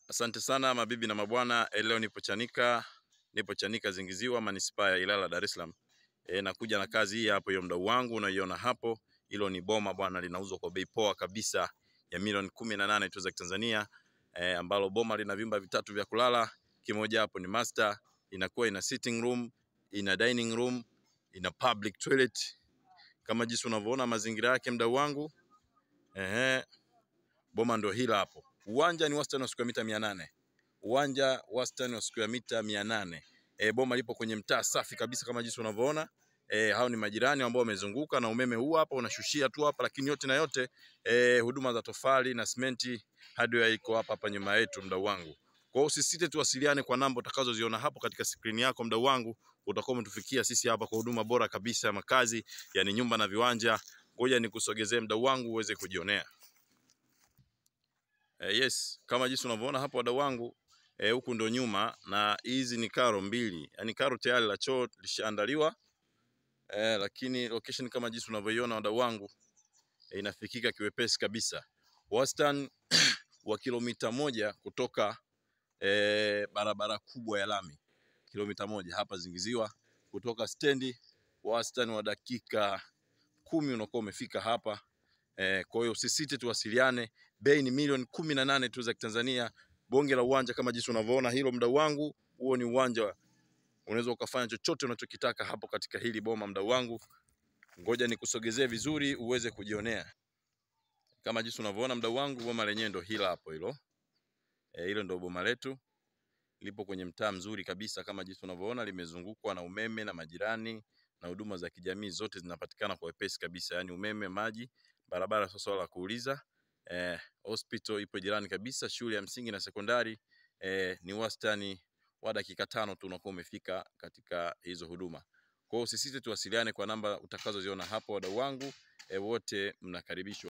Asante sana mabibi na mabwana, eh, leo nipo Chanika, nipo Chanika Zingiziwa, manispaa ya Ilala, Dar es Salaam. E, nakuja na kazi hii hapo, hiyo mdau wangu unaiona hapo, hilo ni boma bwana, linauzwa kwa bei poa kabisa ya milioni kumi na nane tu za Kitanzania, e, ambalo boma lina vyumba vitatu vya kulala, kimoja hapo ni master, inakuwa ina sitting room, ina dining room, ina public toilet kama jinsi unavyoona mazingira yake mdau wangu. Ehe, boma ndio hila hapo. Uwanja ni wastani wa square mita mia nane uwanja wastani wa square mita mia nane E, boma lipo kwenye mtaa safi kabisa kama jinsi unavyoona. E, hao ni majirani ambao wamezunguka na umeme huu hapa unashushia tu hapa, lakini yote na yote e, huduma za tofali na simenti hardware iko hapa hapa nyuma yetu mdau wangu. Kwa hiyo usisite, tuwasiliane kwa namba utakazoziona hapo katika skrini yako mdau wangu, utakuwa umetufikia sisi hapa kwa huduma bora kabisa ya makazi, yani nyumba na viwanja. Ngoja nikusogezee mdau wangu uweze kujionea. Eh, yes, kama jinsi unavyoona hapo wadau wangu eh, huku ndo nyuma na hizi ni karo mbili, yaani karo tayari la choo lishaandaliwa eh, lakini location kama jinsi unavyoiona wadau wangu eh, inafikika kiwepesi kabisa, wastani wa kilomita moja kutoka eh, barabara kubwa ya lami, kilomita moja hapa Zingiziwa kutoka stendi, wastani wa dakika kumi unakuwa umefika hapa. Eh, kwa hiyo usisite, tuwasiliane. Bei ni milioni kumi na nane tu za Kitanzania. Bonge la uwanja kama jinsi unavyoona hilo, mdau wangu, huo ni uwanja, unaweza ukafanya chochote unachokitaka hapo katika hili boma, mdau wangu. Ngoja nikusogezee vizuri uweze kujionea kama jinsi unavyoona mdau wangu, boma lenyewe ndo hila hapo hilo. Eh, hilo ndo boma letu, lipo kwenye mtaa mzuri kabisa kama jinsi unavyoona, limezungukwa na umeme na majirani na huduma za kijamii zote zinapatikana kwa wepesi kabisa, yaani umeme, maji, barabara, sio swala la kuuliza. Eh, hospital ipo jirani kabisa, shule ya msingi na sekondari eh, ni wastani wa dakika tano tu unakuwa umefika katika hizo huduma. Kwa hiyo usisite, tuwasiliane kwa namba utakazoziona hapo, wadau wangu eh, wote mnakaribishwa.